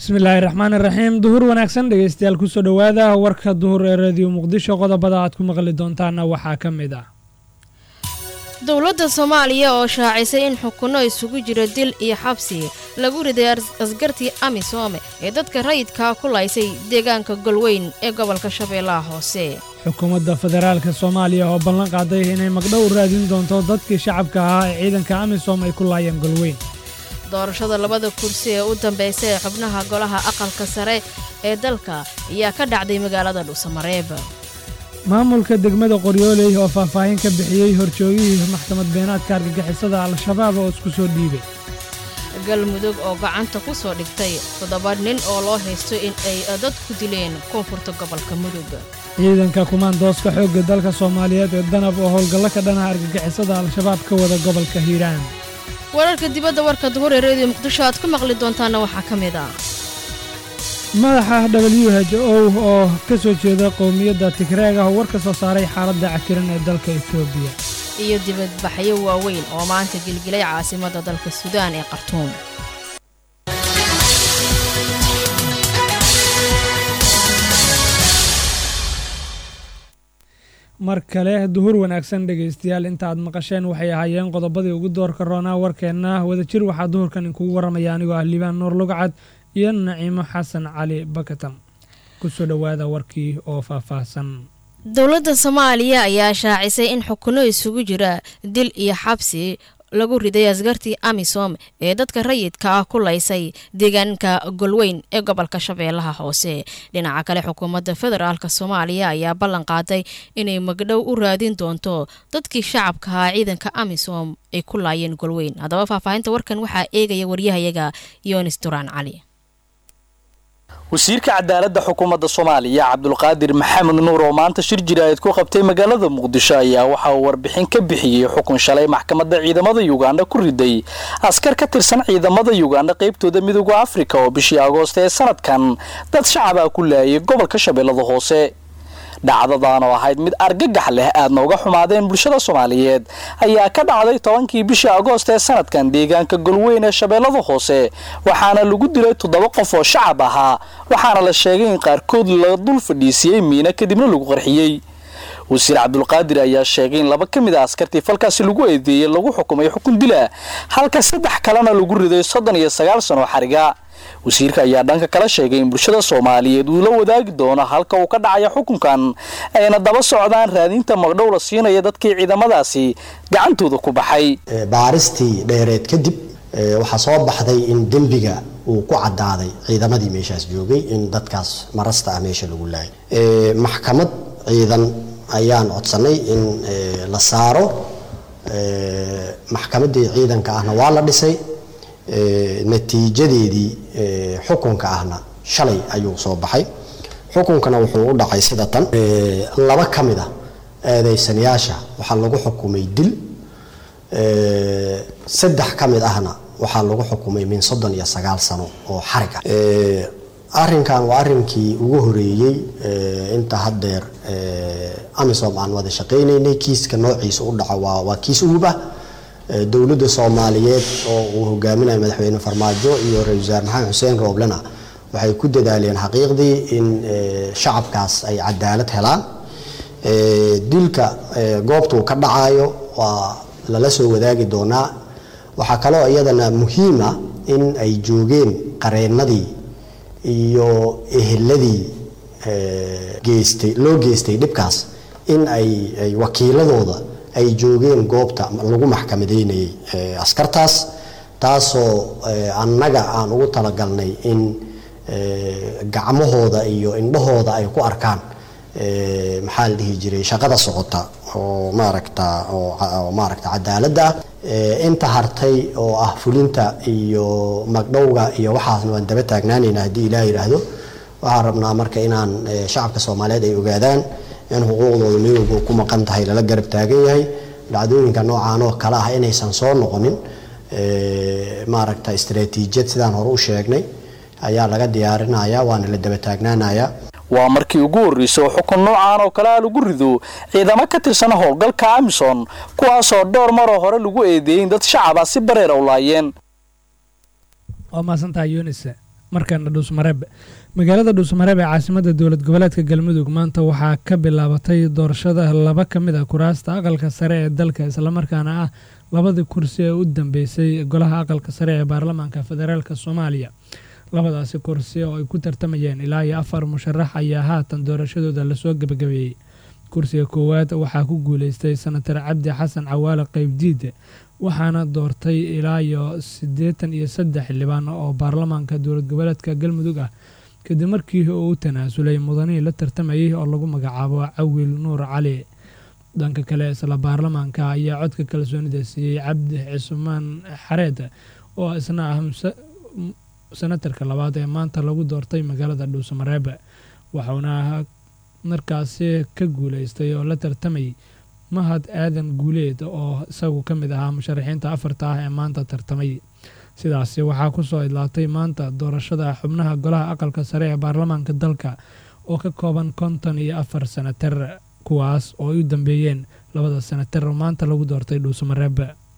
bismillaahi raxmaan iraxiim duhur wanaagsan dhegeystayaal kusoo dhowaada warka duhur ee radiyo muqdisho qodobada aad ku maqli doontaana waxaa ka mid ah dowladda soomaaliya oo shaacisay in xukunno isugu jiro dil iyo xabsi lagu riday askartii amisoome ee dadka rayidkaa ku laysay deegaanka golweyn ee gobolka shabeellaha hoose xukuumadda federaalka soomaaliya oo ballan qaaday inay magdhow u raadin doonto dadkii shacabka ahaa ee ciidanka amisom ay ku laayeen golweyn doorashada labada kursi ee u dambaysa ee xubnaha golaha aqalka sare ee dalka ayaa ka dhacday magaalada dhuusamareeb maamulka degmada qoryooley oo faahfaahin ka bixiyey horjoogihii maxkamad beenaadka argagixisada al-shabaab oo isku soo dhiibay galmudug oo gacanta ku soo dhigtay toddoba nin oo loo haysto in ay dad ku dileen koonfurta gobolka mudug ciidanka kumaandooska xoogga dalka soomaaliyeed ee danab oo howlgallo ka dhanaha argagixisada al-shabaab ka wada gobolka hiiraan wararka dibadda warka duhur ee reediyo muqdisho aad ku maqli doontaana waxaa ka mid ah madaxa w h o oo ka soo jeeda qowmiyadda tigreeg ah oo war ka soo saaray xaaladda cakiran ee dalka etoobiya iyo dibadbaxyo waaweyn oo maanta gilgilay caasimadda dalka suudaan ee khartuum mar kale duhur wanaagsan dhegaystayaal inta aad maqasheen waxay ahaayeen qodobadii ugu doorka roonaa warkeenna wadajir waxaa duhurkan inkugu warramaya anigoo ah liibaan nuur lugcad iyo naciimo xasan cali bakatam kusoo dhowaada warkii oo faahfaahsan dowladda soomaaliya ayaa shaacisay in xukunno isugu jira dil iyo xabsi lagu riday askartii amisom ee dadka rayidka ah ku laysay deegaanka golweyn ee gobolka shabeellaha hoose dhinaca kale xukuumadda federaalk soomaaliya ayaa ballan qaaday inay magdhow u raadin doonto dadkii shacabka ahaa ciidanka amisom ay ku laayeen golweyn haddaba faahfaahinta warkan waxaa eegaya waryahayaga yonis duraan cali wasiirka cadaaladda xukuumadda soomaaliya cabdulqaadir maxamed nuur oo maanta shir jiraayad ku qabtay magaalada muqdisho ayaa waxa uu warbixin ka bixiyey xukun shalay maxkamadda ciidamada yuganda ku riday askar ka tirsan ciidamada yuganda qaybtooda midooda afrika oo bishii agoost ee sanadkan dad shacabaa ku laayay gobolka shabeellada hoose dhacdadan oo ahayd mid argagax leh aadna uga xumaadeen bulshada soomaaliyeed ayaa ka dhacday tobankii bishii agoost ee sanadkan deegaanka golweyn ee shabeellada hoose waxaana lagu dilay toddoba qof oo shacab ahaa waxaana la sheegay in qaarkood la dul fadhiisiyey miina kadibna lagu qarxiyey wasiir cabdulqaadir ayaa sheegay in laba ka mid a askartii falkaasi lagu eedeeyey lagu xukumay xukun dila halka saddex kalena lagu riday soddon iyo sagaal sano xariga wasiirka ayaa dhanka kala sheegay in bulshada soomaaliyeed uu la wadaagi doono halka uu ka dhacaya xukunkan ayna daba socdaan raadinta magdhow la siinaya dadkii ciidamadaasi gacantooda ku baxay baaristii dheereed kadib waxaa soo baxday in dembiga uu ku cadaaday ciidamadii meeshaas joogay in dadkaas marasta ah meesha lagu laayay maxkamad ciidan ayaan codsanay in la saaro maxkamadii ciidanka ahna waa la dhisay natiijadeedii xukunka ahna shalay ayuu soo baxay xukunkana wuxuu u dhacay sida tan laba ka mid a eedeysanayaasha waxaa lagu xukumay dil saddex ka mid ahna waxaa lagu xukumay min soddon iyo sagaal sano oo xarig ah arrinkan waa arrinkii ugu horeeyey inta haddeer amisom aan wada shaqaynaynay kiiska noociisa u dhaco waa kiis uub ah dowladda soomaaliyeed oo uu hogaaminayo madaxweyne farmaajo iyo ra-isul wasaare maxamed xuseen rooblena waxay ku dadaaleen xaqiiqdii in shacabkaas ay cadaalad helaan dilka goobtuu ka dhacayo waa lala soo wadaagi doonaa waxaa kaloo iyadana muhiima in ay joogeen qareennadii iyo eheladii geystay loo geystay dhibkaas in ay wakiiladooda ay joogeen goobta lagu maxkamadeynayay askartaas taasoo annaga aan ugu talagalnay in gacmahooda iyo indhahooda ay ku arkaan maxaa la dhihi jiray shaqada socota oo maaragta oo maaragta cadaaladda ah inta hartay oo ah fulinta iyo magdhowga iyo waxaasna waan daba taagnaanaynaa haddii ilaah yidhaahdo waxaan rabnaa marka inaan shacabka soomaaliyeed ay ogaadaan in xuquuqdooda midowga ku maqan tahay lala garab taagan yahay dhacdooyinka noocaan oo kale ah inaysan soo noqonin maaragta istaraatiijiyad sidaan hore u sheegnay ayaa laga diyaarinaya waana la daba taagnaanaya waa markii ugu horreysay oo xukun noocaan oo kale a lagu rido ciidamo ka tirsan howlgalka amison kuwaasoo dhowr maroo hore lagu eedeeyey in dad shacaba si bareera u laayeen waa mahadsantahay yunis markana dhuusmareeb magaalada dhuusmareeb ee caasimada dowlad goboleedka galmudug maanta waxaa ka bilaabatay doorashada laba ka mid a kuraasta aqalka sare ee dalka islamarkaana ah labadii kursi ee u dambeysay golaha aqalka sare ee baarlamaanka federaalk soomaaliya labadaasi kursi oo ay ku tartamayeen ilaa iyo afar musharax ayaa haatan doorashadooda lasoo gebagabeeyey kursiga koowaad waxaa ku guuleystay senatar cabdi xasan cawaale qeybdiid waxaana doortay ilaa iyo siddeetan iyo saddex xildhibaan oo baarlamaanka dowlad goboleedka galmudug ah kadib markii uu u tanaasulay mudanihii la tartamayay oo lagu magacaabo cawil nuur cali dhanka kale isla baarlamaanka ayaa codka kalsoonida siiyey cabdi cismaan xareed oo isna ah senatarka labaad ee maanta lagu doortay magaalada dhuusamareeb waxauna markaasi ka guuleystay oo la tartamayay mahad aadan guuleed oo isagu ka mid ahaa musharaxiinta afarta ah ee maanta tartamay sidaasi waxaa ku soo idlaatay maanta doorashada xubnaha golaha aqalka sare ee baarlamaanka dalka oo ka kooban konton iyo afar senatar kuwaas oo ay u dambeeyeen labada senatar oo maanta lagu doortay dhuusamareeb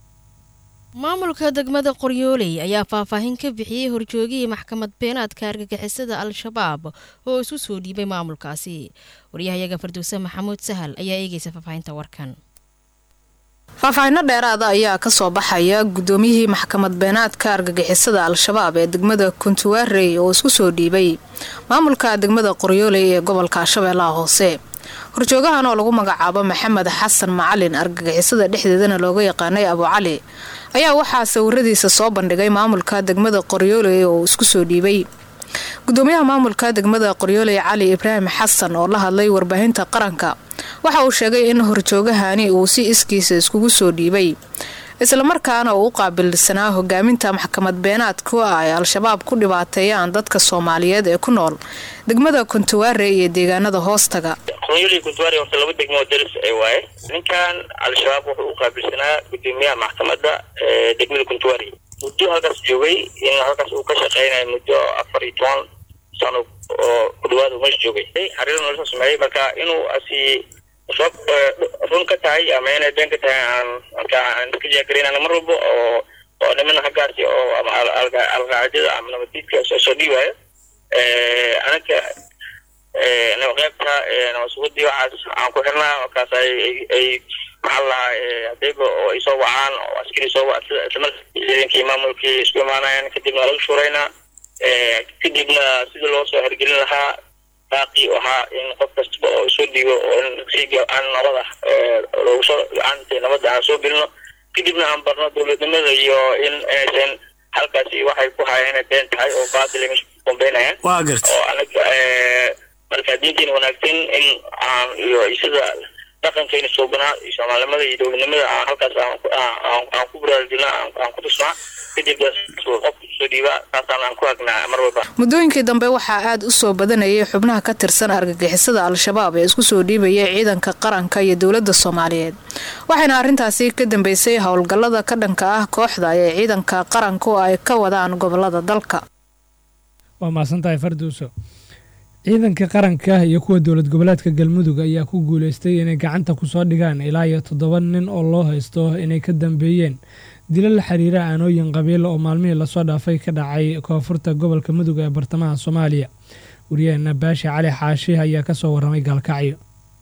maamulka degmada qoryooley ayaa faahfaahin ka bixiyey horjoogihii maxkamad beenaadka argagixisada al-shabaab oo isu soo dhiibay maamulkaasi waryahayaga farduuse maxamuud sahal ayaa eegeysa faahfaahinta warkan faahfaahinno dheeraada ayaa kasoo baxaya guddoomiyihii maxkamad beenaadka argagixisada al-shabaab ee degmada kuntuwaarey oo isku soo dhiibay maamulka degmada qoryooley ee gobolka shabeellaha hoose horjoogahan oo lagu magacaabo maxamed xasan macalin argagixisada dhexdeedana looga yaqaanay abu cali ayaa waxaa sawiradiisa soo bandhigay maamulka degmada qoryooley oo isku soo dhiibay gudoomiyaha maamulka degmada qoryooley cali ibraahim xasan oo la hadlay warbaahinta qaranka waxa uu sheegay in horjoogahani uu si iskiisa iskugu soo dhiibay islamarkaana uu u qaabilsanaa hogaaminta maxkamad beenaadku ah ay al-shabaab ku dhibaateeyaan dadka soomaaliyeed ee ku nool degmada kuntuwaare iyo deegaanada hoostaga qoryooley kuntuwaare horta laba degmo daris ay waaye ninkan al-shabaab wuxuu u qaabilsanaa gudoomiyaha maxkamadda degmada kuntuwaare muddo halkaas joogay in halkaas uu ka shaqeynayo muddo afar iyo toban sano oo ku dhawaad uu meesha joogay xariir nolosha sameeyey marka inuu asi sabab run ka tahay ama inay been ka tahay aan marka aan iska jeegareynana mar walba oo oo niman haggaasi oo ama alqaacida ama nabadiidka soo dhiiwayo anaga nabaqeybta nabadsugadii waxaas aan ku xirnaa markaas ay ay maxaa lahaa hadayba oo ay soo wacaan oo askari soo wac isla ciidankii maamulkii isku imaanayaan kadibna laga shuuraynaa kadibna sidii loo soo hirgelin lahaa baaqi ahaa in qof kastaba oo soo dhiibo oo si aan nabada loogu soo gacanta nabadda aan soo gelino kadibna aan barno dowladnimada iyo in inaysan halkaasi waxay ku hayaan inay been tahay oo baadil ay meesha ku kombeynayaan waa garta oo anaga marka diinteena wanaagsan in aan iyo sida dhaqankeena suubanaa iyo soomaalinimada iyo dowladnimada aan halkaas aan ku baraarujina aan ku tusnaa kadib qofka soo dhiiba taasaan aan ku hagnaa mar walba muddooyinkii dambe waxaa aada u soo badanayay xubnaha ka tirsan argagixisada al-shabaab ee isku soo dhiibaya ciidanka qaranka iyo dowladda soomaaliyeed waxayna arrintaasi ka dambeysay howlgallada ka dhanka ah kooxda ee ciidanka qaranku ay ka wadaan gobolada dalka waa mahadsantahay farduuso ciidanka qaranka iyo kuwa dowlad goboleedka galmudug ayaa ku guuleystay inay gacanta kusoo dhigaan ilaa iyo toddoba nin oo loo haysto inay ka dambeeyeen dilo la xiriira aanooyin qabiil oo maalmihii lasoo dhaafay ka dhacay koonfurta gobolka mudug ee bartamaha soomaaliya waryaheena baashi cali xaashi ayaa kasoo waramay gaalkacyo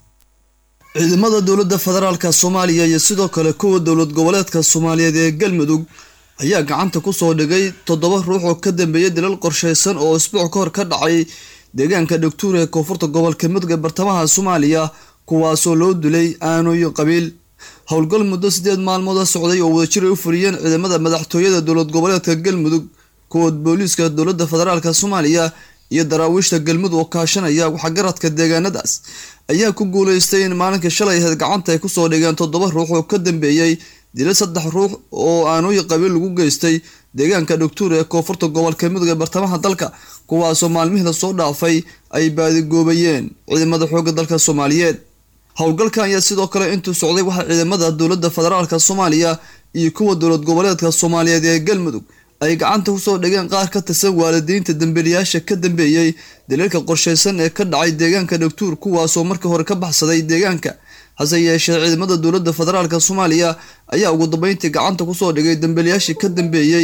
ciidamada dowladda federaalka soomaaliya iyo sidoo kale kuwa dowlad goboleedka soomaaliyeed ee galmudug ayaa gacanta kusoo dhigay toddoba ruux oo ka dambeeyay dilal qorshaysan oo isbuuc ka hor ka dhacay deegaanka dhogtuur ee koonfurta gobolka mudug ee bartamaha soomaaliya kuwaasoo loo dilay aanooyin qabiil howlgal muddo sideed maalmood a socday oo wadajir ay u fuliyeen ciidamada madaxtooyada dowlad goboleedka galmudug kuwa booliiska dowladda federaalka soomaaliya iyo daraawiishta galmudug oo kaashanaya waxgaradka deegaanadaas ayaa ku guuleystay in maalinkii shalay ahayd gacanta ay kusoo dhigeen toddoba ruux oo ka dambeeyey dila saddex ruux oo aanooyin qabiil lagu geystay deegaanka dhogtuur ee koonfurta gobolka mudug ee bartamaha dalka kuwaasoo maalmihii lasoo dhaafay ay baadigoobayeen ciidamada xoogga dalka soomaaliyeed howlgalkan ayaa sidoo kale intuu socday waxaa ciidamada dowladda federaalka soomaaliya iyo kuwa dowlad goboleedka soomaaliyeed ee galmudug ay gacanta kusoo dhigeen qaar ka tirsan waalidiinta dambiilayaasha ka dambeeyey daliilka qorshaysan ee ka dhacay deegaanka dhogtuur kuwaasoo markii hore ka baxsaday deegaanka hase yeeshee ciidamada dowladda federaalka soomaaliya ayaa ugu dambeyntii gacanta kusoo dhigay dambiilayaashii ka dambeeyey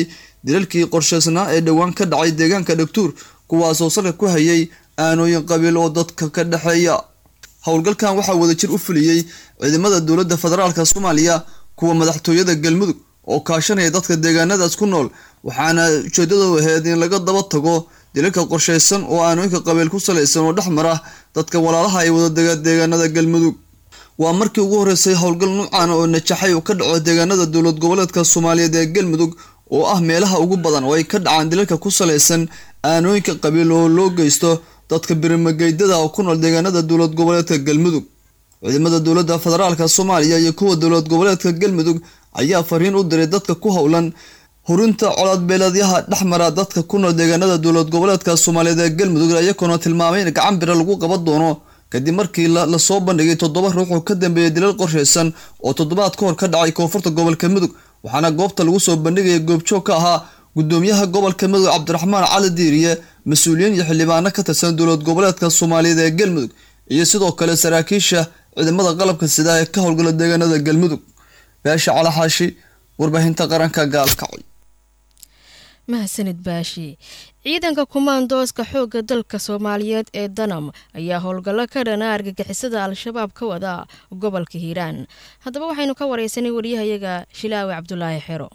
dilalkii qorshaysnaa ee dhowaan ka dhacay deegaanka dhagtuur kuwaasoo salka ku hayay aanooyin qabiil oo dadka ka dhexeeya howlgalkan waxaa wadajir u fuliyey ciidamada dowladda federaalka soomaaliya kuwa madaxtooyada galmudug oo kaashanaya dadka deegaanadaas ku nool waxaana ujeedadu ahayd in laga daba tago dilalka qorshaysan oo aanooyinka qabiil ku salaysan oo dhex mara dadka walaalaha ay wadadega deegaanada galmudug waa markii ugu horeysay howlgal nuucan oo najaxay oo ka dhaco deegaanada dowlad goboleedka soomaaliyeed ee galmudug oo ah meelaha ugu badan oo ay ka dhacaan dilalka ku salaysan aanooyinka qabiil oo loo geysto dadka birimageydada oo ku nool deegaanada dowlad goboleedka galmudug ciidamada dowladda federaalka soomaaliya iyo kuwa dowlad goboleedka galmudug ayaa fariin u diray dadka ku howlan hurinta colaadbeeleedyaha dhexmara dadka ku nool deegaanada dowlad goboleedka soomaaliyeed ee galmudug iyagoona tilmaamay in gacan bira lagu qaban doono kadib markii lasoo bandhigay toddoba ruux oo ka dambeeyay dilal qorshaysan oo toddobaad ka hor ka dhacay koonfurta gobolka mudug waxaana goobta lagu soo bandhigaya goobjoog ka ahaa gudoomiyaha gobolka mudug cabdiraxmaan cali diiriye mas-uuliyiin iyo xildhibaano ka tirsan dowlad goboleedka soomaaliyeed ee galmudug iyo sidoo kale saraakiisha ciidamada qalabka sida ee ka howlgala deegaanada galmudug beesha calaxaashi warbaahinta qaranka gaalkacay mahadsanid baashi ciidanka kumaandooska xoogga dalka soomaaliyeed ee danam ayaa howlgallo ka dhana argagixisada al-shabaab ka wada gobolka hiiraan haddaba waxaynu ka wareysanay waryahayaga shilaawe cabdulaahi xero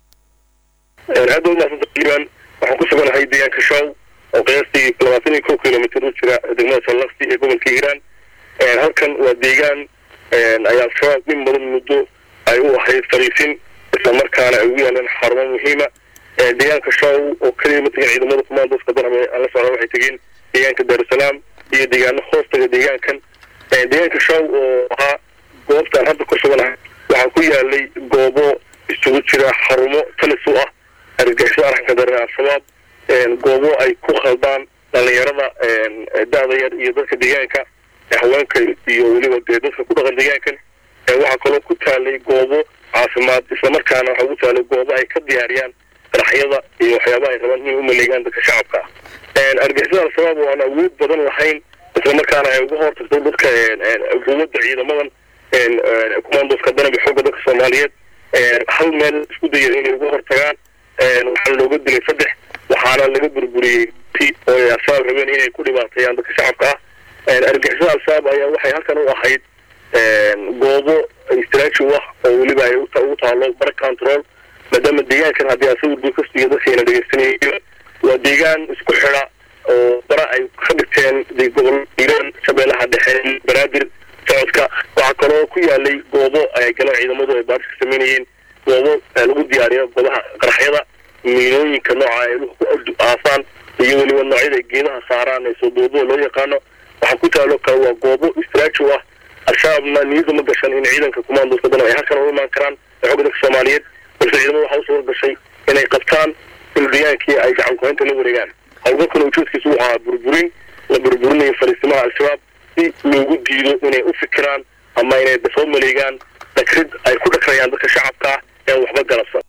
aad ba umahadsanta hiiraan waxaan ku suganahay deegaanka show oo qiyaastii labaatan iyo kow kilomitr u jira degmada sallaqsi ee gobolka hiiraan halkan waa deegaan ay al-shabaab in badan muddo ay u ahayd fariisin islamarkaana ay ugu yaaleen xarumo muhiima deegaanka show oo keliya ma tegin ciidamada kumaandooska danam aan la socda waxay tegeen deegaanka daarusalaam iyo deegaano hoostaga deegaankan deegaanka show oo ahaa goobtaan hadda ku suganahay waxaa ku yaalay goobo isugu jira xarumo talis u ah argagixisada arxanka daran al-shabaab goobo ay ku khaldaan dhalinyarada da-da yar iyo dadka deegaanka haweenka iyo weliba dee dadka ku dhaqan deegaankan waxaa kaloo ku taalay goobo caafimaad islamarkaana waxaa ugu taalay goobo ay ka diyaariyaan qaraxyada iyo waxyaabaha ay rabaan inay u maleegaan dadka shacabka ah argixisada al-shabaab oo aan awood badan lahayn islamarkaana ay uga hortagto dadka quwadda ciidamadan kumaandooska danab iyo xoogga dadka soomaaliyeed hal meel isku daya inay uga hortagaan waxaa looga dilay saddex waxaana laga burburiyey oo ay al-shabaab rabeen inay ku dhibaateeyaan dadka shacabka ah argixisada al-shabaab ayaa waxay halkan u ahayd goobo istraaji u ah oo weliba ay ugu taalo bar control maadaama deegaankan haddii asagu dukastiyo dadkayna dhegeysanayo waa deegaan isku xida oo bara ay ka dhigteen gobol hiiraan shabeellaha dhexe banaadir socodka waxaa kaloo ku yaalay goobo ay galeen ciidamadu ay baaris ka sameynayeen goobo lagu diyaariyo goobaha qaraxyada miinooyinka nooca ay ku aasaan iyo weliba noocyada geedaha saaraan ee soo doobada loo yaqaano waxaa ku taalo kale waa goobo istraaji u ah al-shabaabna niyada ma gashan in ciidanka kumaandooska danab ay halkan u imaan karaan ee xogga dadka soomaaliyeed balse ciidamada waxaa u suura gashay inay qabtaan duldiyaankii ay gacan kuhaynta la wareegaan howlgalkana ujeedkiisu wuxuu ahaa burburin la burburinayo fariisimaha al-shabaab si loogu diido inay u fikiraan ama inay soo maleegaan dhakrid ay ku dhakrayaan dadka shacabka ah ee waxba galabsan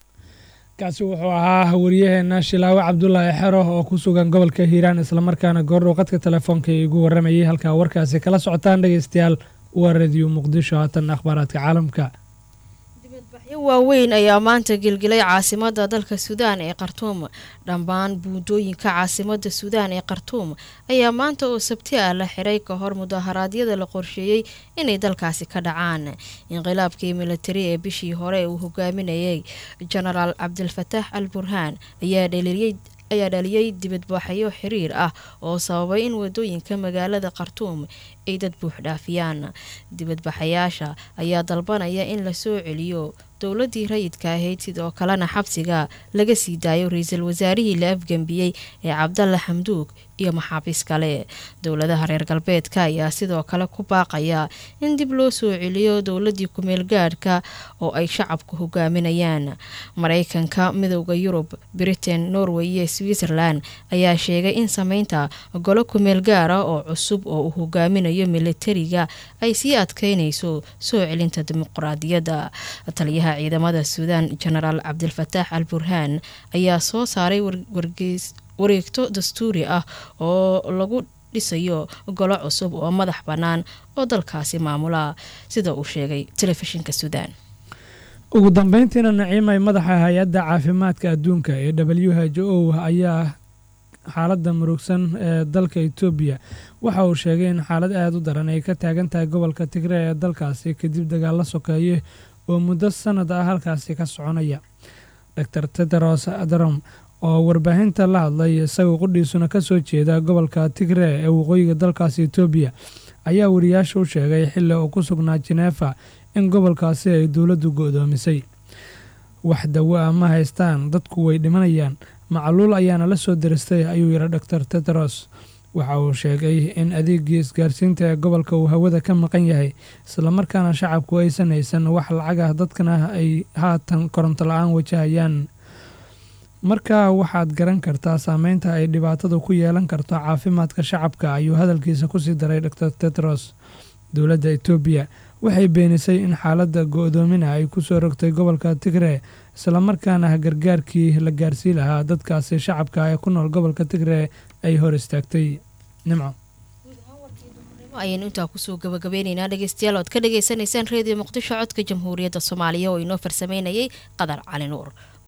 kaasi wuxuu ahaa waryaheena shilaawe cabdulaahi xero oo ku sugan gobolka hiiraan islamarkaana goordhow qadka telefoonka igu waramayay halkaa warkaasi kala socotaan dhegeystayaal waa radiyo muqdisho haatan akhbaaraadka caalamka dibadbaxyo waaweyn ayaa maanta gelgelay caasimada dalka suudaan ee khartuum dhammaan buundooyinka caasimada suudaan ee khartuum ayaa maanta oo sabti ah la xiray ka hor mudaharaadyada la qorsheeyey inay dalkaasi ka dhacaan inqilaabkii militari ee bishii hore uu hogaaminayay jenaraal cabdilfataax al burhaan ayaa dhaliyey ayaa dhaliyey dibadbaxyo xiriir ah oo sababay in wadooyinka magaalada khartuum ay dad buux dhaafiyaan dibadbaxayaasha ayaa dalbanaya in la soo celiyo dowladii rayidka ahayd sidoo kalena xabsiga laga sii daayo ra-iisul wasaarihii la afgembiyey ee cabdalla xamduug iyo maxaabiis kale dowladaha reer galbeedka ayaa sidoo kale ku baaqaya in dib loo soo celiyo dowladii kumeel gaadhka oo ay shacabku hogaaminayaan mareykanka midowda yurub britain norway iyo switzerland ayaa sheegay in sameynta golo kumeel gaara oo cusub oo uu hogaaminayo militariga ay sii adkeynayso soo celinta dimuqraadiyadda taliyaha ciidamada suudaan jenaraal cabdilfataax al burhaan ayaa soo saaray wargeys wareegto dastuuri ah oo lagu dhisayo golo cusub oo madax bannaan oo dalkaasi maamula sida uu sheegay telefishinka suudaan ugu dambeyntiina naciimay madaxa hay-adda caafimaadka adduunka ee w h o ayaa xaaladda murugsan ee dalka etoobiya waxa uu sheegay in xaalad aada u daran ay ka taagan tahay gobolka tigre ee dalkaasi kadib dagaalo sokeeye oo muddo sanad ah halkaasi ka soconaya dor tedros adrom oo warbaahinta la hadlay isagoo qudhiisuna kasoo jeeda gobolka tigre ee waqooyiga dalkaasi etoobiya ayaa wariyaasha u sheegay xilli uu ku sugnaa jeneefa in gobolkaasi ay dowladdu go-doomisay wax dawo ah ma haystaan dadku way dhimanayaan macluul ayaana la soo diristay ayuu yidhi dor tedros waxa uu sheegay in adeegii isgaarsiinta ee gobolka uu hawada ka maqan yahay islamarkaana shacabku aysan haysan wax lacag ah dadkana ay haatan koronto la-aan wajahayaan markaa waxaad garan kartaa saameynta ay dhibaatadu ku yeelan karto caafimaadka shacabka ayuu hadalkiisa kusii daray dor tedros dowladda etoobiya waxay beenisay in xaaladda go-doomina ay kusoo rogtay gobolka tigre islamarkaana gargaarkii la gaarsii lahaa dadkaasi shacabka ee ku nool gobolka tigre ay hor istaagtay nimco ayaynu intaa kusoo gabagabeyneynaa dhegeystayaal oad ka dhagaysanaysaan reediyo muqdisho codka jamhuuriyadda soomaaliya oo inoo farsameynayay qadar cali nuur